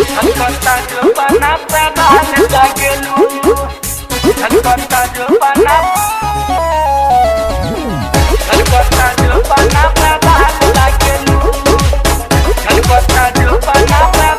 Kota Jepana Praban Dagelu Kota Jepana Kota Jepana Praban Dagelu Kota Jepana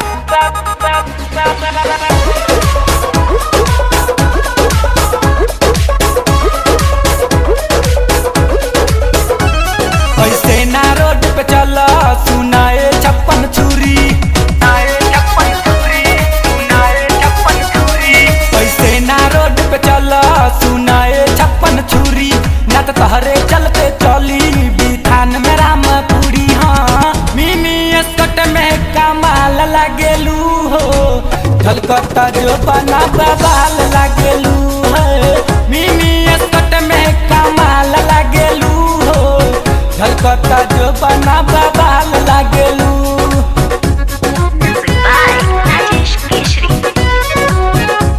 ऐसे ना road पे चला सुनाए छप्पन छुरी Nae Chappan Churi Nae Chappan Churi ऐसे ना रोड पे चला सुनाए छप्पन छुरी ना तो तहरे चलते चली बिथान में रामपुरी हाँ मिनी स्कट में कमाल लागेलू हो झलकता जो बना बबाल लागेलू है मिनी स्कट में कमाल लागेलू हो झलकता जो बना बबाल लागेलू Music by Rajesh Keshri.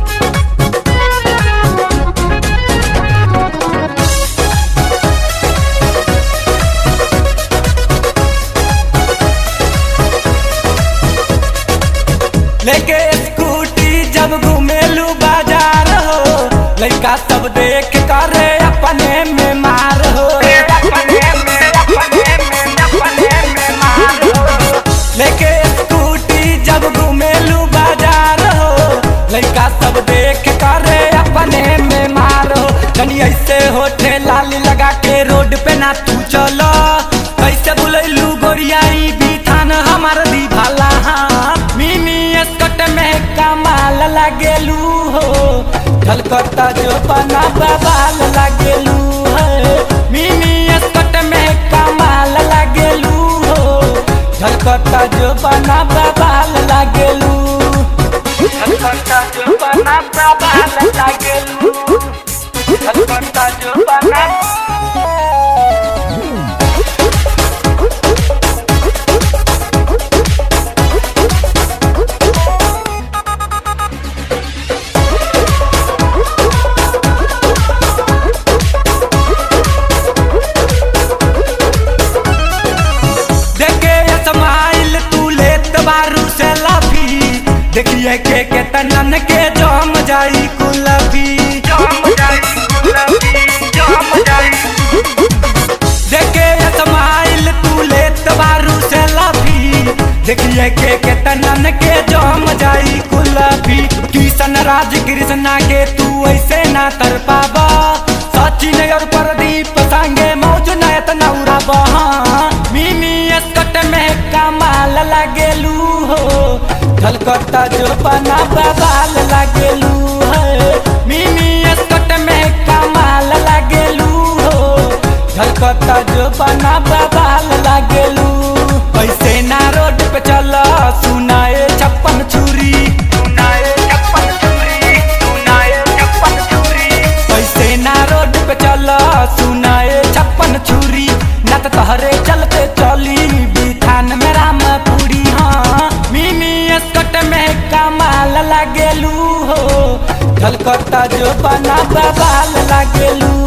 लेके स्कूटी जब घूमेलू बाजार हो लड़का सब देख करे अपने में मार हो Apane me apane me apane me maro लेके स्कूटी जब घूमेलू बाजार हो लड़का सब देख करे अपने में मार हो कनी ऐसे होठे लाली लगा के रोड पे ना तू चलो कैसे बुलैलू गोरियाई भी थान हमार दी भाला हाँ मिनी स्कट में कमाल लागेलू हो झलकता जो बना बबाल लागेलू है मिनी स्कट में कमाल लागेलू हो झलकता जो बना बबाल लागेलू Kota Jepana Praban Dagelu Kota Jepana देखे ये समाइल तू लेत बारू से लाफी देखिए के के तनन के जम जाई कुलफी Jam Jai Gulabi Jam Jai देखे ये समाइल तू लेत बारू से लाफी देखिए के के तनन के जम जाई कुलफी किशन राज कृष्णा के तू ऐसे ना तर पाबा सचिन और प्रदीप संगे मौज नयत नौरा बहा मिनी स्कट में कमाल लागेलू हो झलकता जो बना बबाल लागेलू है मिनी स्कट में कमाल लागेलू हो झलकता जो बना बबाल लागेलू ऐसे ना रोड पे चला सुनाए छप्पन छुरी Nae Chappan Churi Nae Chappan Churi ऐसे ना रोड पे चला सुनाए छप्पन छुरी न तो तहरे चलते चली बिथान में रामपुरी हाँ मिनी स्कट में कमाल लागेलू हो झलकता जो बना बबाल लागेलू